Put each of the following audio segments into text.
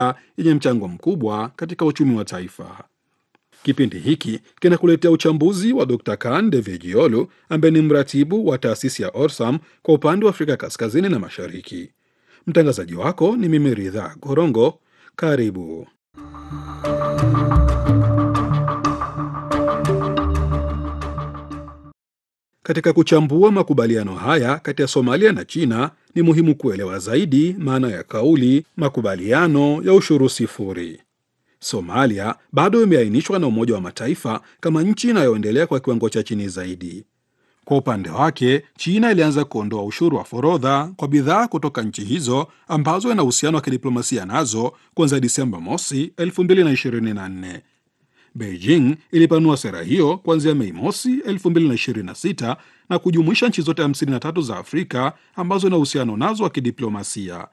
yenye mchango mkubwa katika uchumi wa taifa. Kipindi hiki kinakuletea uchambuzi wa Dr. Kan Devejiolu ambaye ni mratibu wa taasisi ya Orsam kwa upande wa Afrika Kaskazini na Mashariki. Mtangazaji wako ni mimi Ridha Gorongo. Karibu. Katika kuchambua makubaliano haya kati ya Somalia na China, ni muhimu kuelewa zaidi maana ya kauli makubaliano ya ushuru sifuri. Somalia bado imeainishwa na Umoja wa Mataifa kama nchi inayoendelea kwa kiwango cha chini zaidi. Kwa upande wake, China ilianza kuondoa ushuru wa forodha kwa bidhaa kutoka nchi hizo ambazo ina uhusiano wa kidiplomasia nazo kuanzia Disemba mosi 2024. Beijing ilipanua sera hiyo kuanzia Mei mosi 2026 na kujumuisha nchi zote 53 za Afrika ambazo ina uhusiano nazo wa kidiplomasia.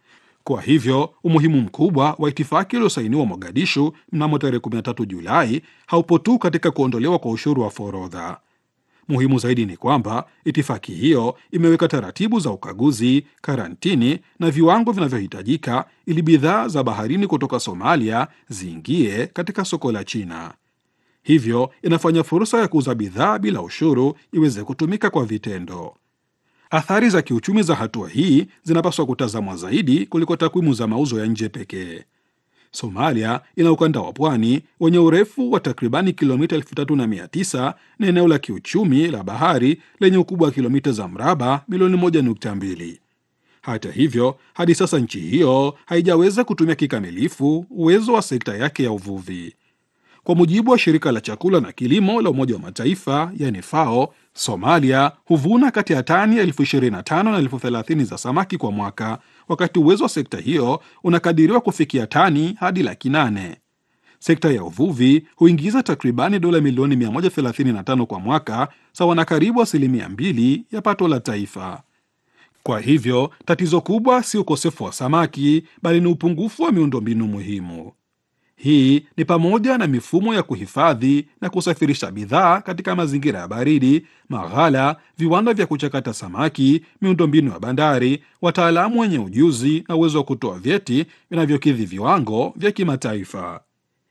Kwa hivyo umuhimu mkubwa wa itifaki iliyosainiwa Mogadishu mnamo tarehe 13 Julai haupo tu katika kuondolewa kwa ushuru wa forodha. Muhimu zaidi ni kwamba itifaki hiyo imeweka taratibu za ukaguzi, karantini na viwango vinavyohitajika ili bidhaa za baharini kutoka Somalia ziingie katika soko la China. Hivyo inafanya fursa ya kuuza bidhaa bila ushuru iweze kutumika kwa vitendo. Athari za kiuchumi za hatua hii zinapaswa kutazamwa zaidi kuliko takwimu za mauzo ya nje pekee. Somalia ina ukanda wa pwani wenye urefu wa takribani kilomita 3900 na eneo la kiuchumi la bahari lenye ukubwa wa kilomita za mraba milioni 1.2. Hata hivyo, hadi sasa nchi hiyo haijaweza kutumia kikamilifu uwezo wa sekta yake ya uvuvi. Kwa mujibu wa shirika la chakula na kilimo la Umoja wa Mataifa yani FAO, Somalia huvuna kati ya tani elfu 25 na elfu 30 za samaki kwa mwaka, wakati uwezo wa sekta hiyo unakadiriwa kufikia tani hadi laki nane. Sekta ya uvuvi huingiza takribani dola milioni 135 kwa mwaka, sawa na karibu asilimia mbili ya pato la taifa. Kwa hivyo tatizo kubwa si ukosefu wa samaki, bali ni upungufu wa miundombinu muhimu. Hii ni pamoja na mifumo ya kuhifadhi na kusafirisha bidhaa katika mazingira ya baridi, maghala, viwanda vya kuchakata samaki, miundombinu ya bandari, wataalamu wenye ujuzi na uwezo wa kutoa vyeti vinavyokidhi viwango vya kimataifa.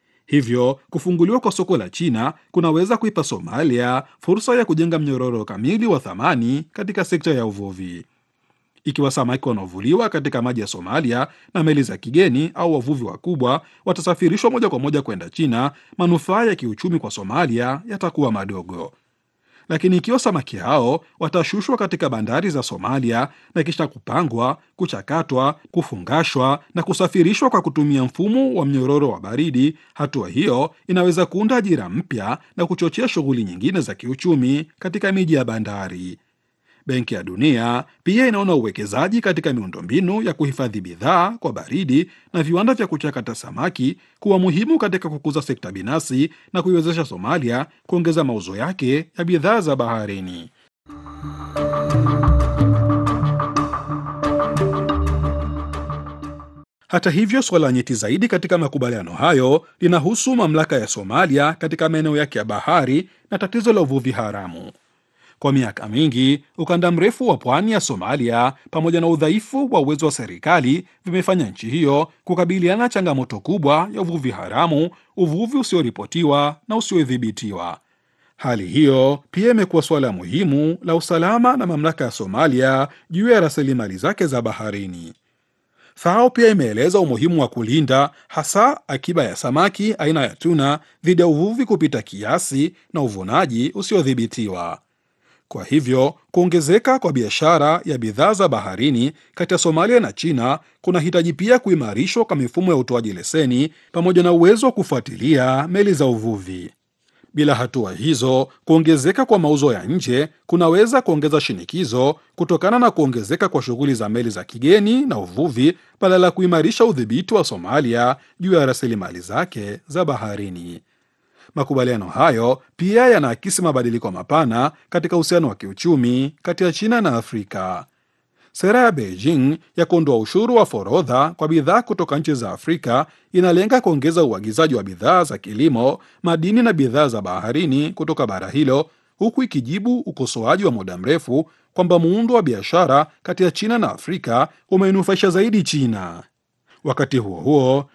Hivyo kufunguliwa kwa soko la China kunaweza kuipa Somalia fursa ya kujenga mnyororo kamili wa thamani katika sekta ya uvuvi. Ikiwa samaki wanaovuliwa katika maji ya Somalia na meli za kigeni au wavuvi wakubwa watasafirishwa moja kwa moja kwenda China, manufaa ya kiuchumi kwa Somalia yatakuwa madogo. Lakini ikiwa samaki hao watashushwa katika bandari za Somalia na kisha kupangwa, kuchakatwa, kufungashwa na kusafirishwa kwa kutumia mfumo wa mnyororo wa baridi, hatua hiyo inaweza kuunda ajira mpya na kuchochea shughuli nyingine za kiuchumi katika miji ya bandari. Benki ya Dunia pia inaona uwekezaji katika miundombinu ya kuhifadhi bidhaa kwa baridi na viwanda vya kuchakata samaki kuwa muhimu katika kukuza sekta binafsi na kuiwezesha Somalia kuongeza mauzo yake ya bidhaa za baharini. Hata hivyo, suala nyeti zaidi katika makubaliano hayo linahusu mamlaka ya Somalia katika maeneo yake ya bahari na tatizo la uvuvi haramu. Kwa miaka mingi ukanda mrefu wa pwani ya Somalia pamoja na udhaifu wa uwezo wa serikali vimefanya nchi hiyo kukabiliana changamoto kubwa ya uvuvi haramu, uvuvi usioripotiwa na usiodhibitiwa. Hali hiyo pia imekuwa suala muhimu la usalama na mamlaka ya Somalia juu ya rasilimali zake za baharini. FAO pia imeeleza umuhimu wa kulinda hasa akiba ya samaki aina ya tuna dhidi ya uvuvi kupita kiasi na uvunaji usiodhibitiwa. Kwa hivyo kuongezeka kwa biashara ya bidhaa za baharini kati ya Somalia na China kunahitaji pia kuimarishwa kwa mifumo ya utoaji leseni pamoja na uwezo wa kufuatilia meli za uvuvi. Bila hatua hizo, kuongezeka kwa mauzo ya nje kunaweza kuongeza shinikizo kutokana na kuongezeka kwa shughuli za meli za kigeni na uvuvi badala ya kuimarisha udhibiti wa Somalia juu ya rasilimali zake za baharini. Makubaliano hayo pia yanaakisi mabadiliko mapana katika uhusiano wa kiuchumi kati ya China na Afrika. Sera ya Beijing ya kuondoa ushuru wa forodha kwa bidhaa kutoka nchi za Afrika inalenga kuongeza uagizaji wa bidhaa za kilimo, madini na bidhaa za baharini kutoka bara hilo, huku ikijibu ukosoaji wa muda mrefu kwamba muundo wa biashara kati ya China na Afrika umeinufaisha zaidi China. Wakati huo huo,